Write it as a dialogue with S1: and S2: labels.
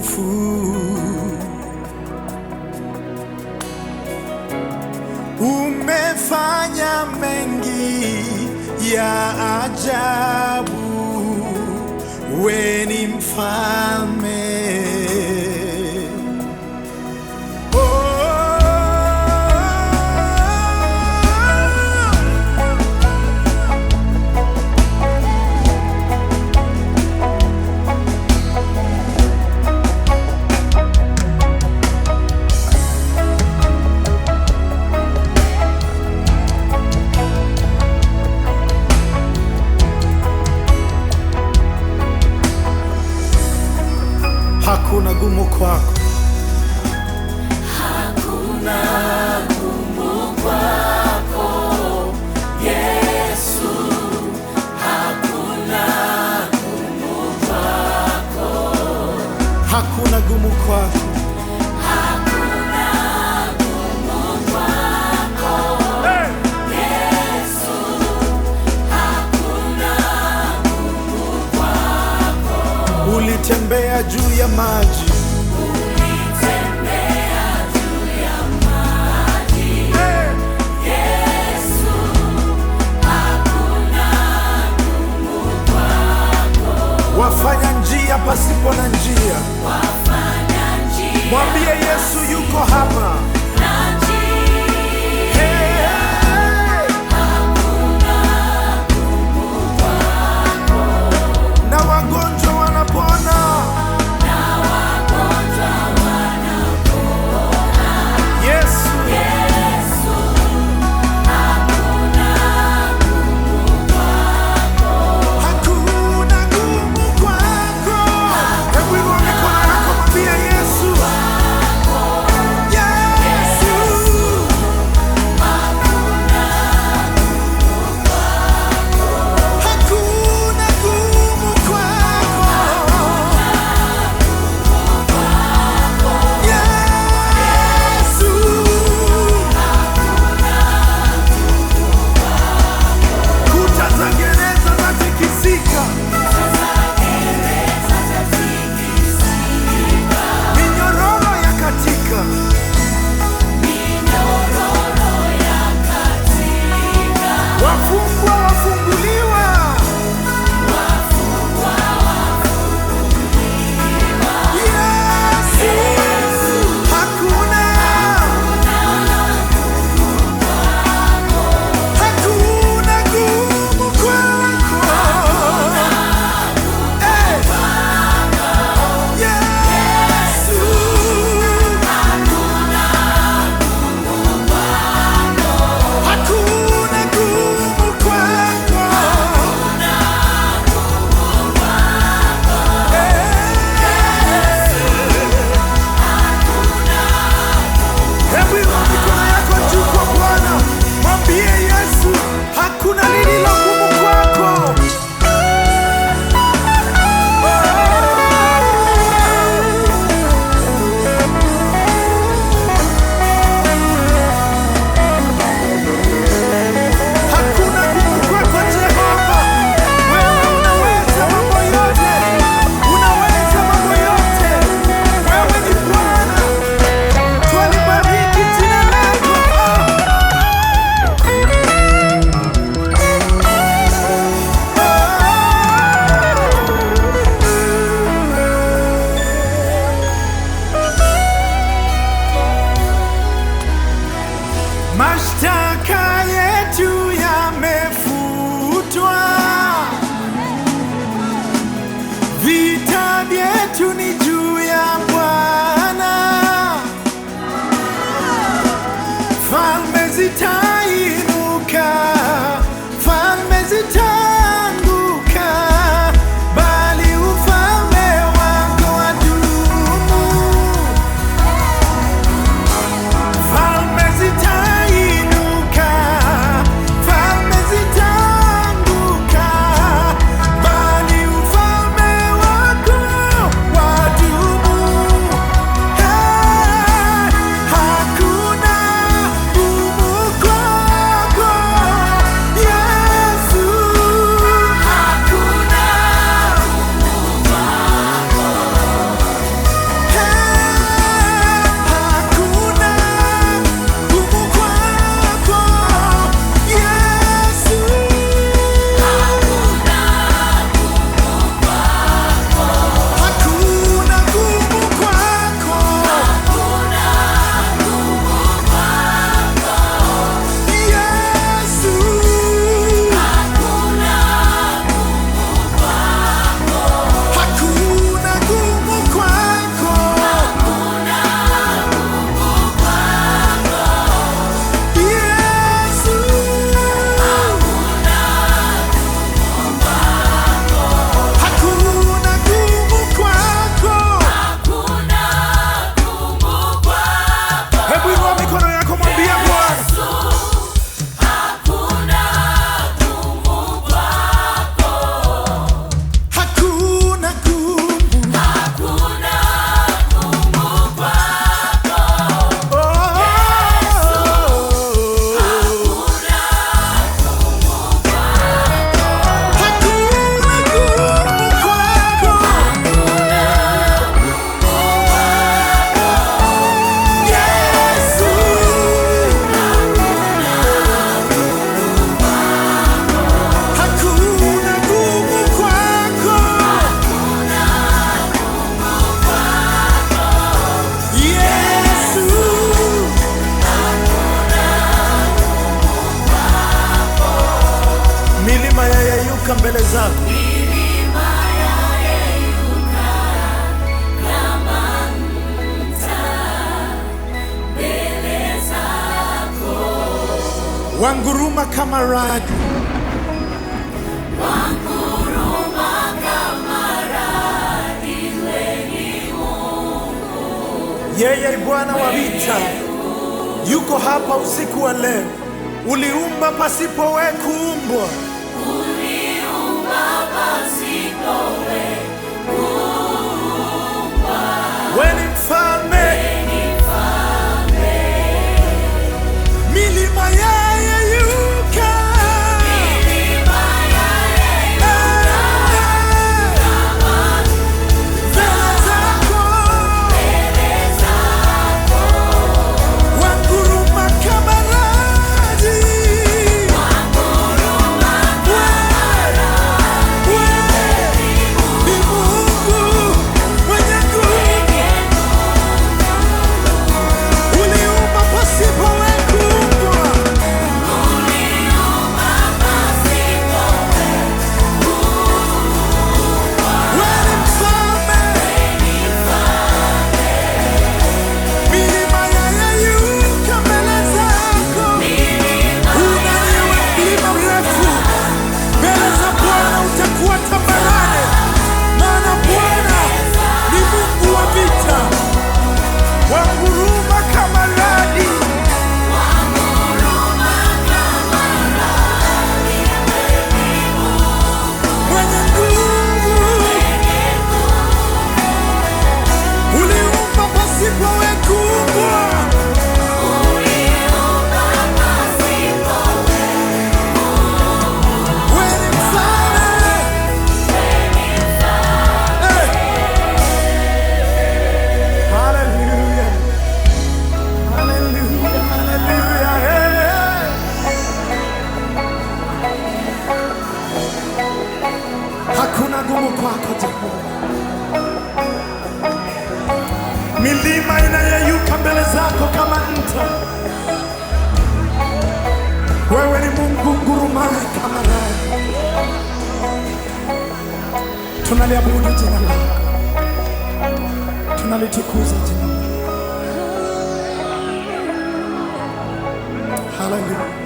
S1: utukufu. Umefanya mengi ya ajabu, we ni mfalme. Oh, hakuna gumu kwako. Hakuna gumu kwako. Hey! Ulitembea juu ya maji. Hey! Wafanya njia pasipo na njia. Mwambie Yesu yuko hapa. Hey! Na wagonjwa wanapona. Yesu. Hakuna gumu kwako. Hebu inua mikono yako, mwambie Yesu. Yesu. Hakuna gumu kwako. Yesu. Kuta za gereza zatikisika. Minyororo ya katika. Wafungwa wafunguliwa. Yesu. Hakuna. Hakuna gumu kwako. Eh. Yesu. Hakuna gumu kwako. Hebu inua mikono yako juu kwa Bwana, mwambie Yesu, hakuna lililo gumu kwako. Hakuna gumu kwako Jehova, wewe unaweza mambo yote, unaweza mambo yote, wewe ni Bwana. Twalibariki jina lako. Mashtaka yetu yamefutwa, vita vyetu ni juu ya Bwana. Falme zitainuka, falme zitaanguka, bali ufalme wako wadumu. Falme zitainuka, falme zitaanguka, bali ufalme wako wanguruma kama radi, yeye ni Bwana wa vita, yuko hapa usiku wa leo. Uliumba pasipo we kuumbwa, we ni mfalme, milima yayeyuka, mbele zako wanguruma kama radi. Ni Mungu mwenye nguvu, uliumba pasipo we kuumbwa. Wewe ni mfalme, milima yayeyuka mbele zako. Unaniwe mlima mrefu, mbele za Bwana utakuwa tambarare, maana Bwana ni Mungu wa vita, wanguruma kama radi. Mwenye nguvu, uliumba pasipo we kuumbwa. Wewe ni mfalme. Hey. Hallelujah. Hallelujah. Hallelujah. Hey. Hakuna gumu kwako Jehova. Milima inayeyuka mbele zako kama nta. Wewe ni Mungu ngurumaye kama radi. Tunaliabudu jina lako, tunalitukuza jina lako. Haleluya.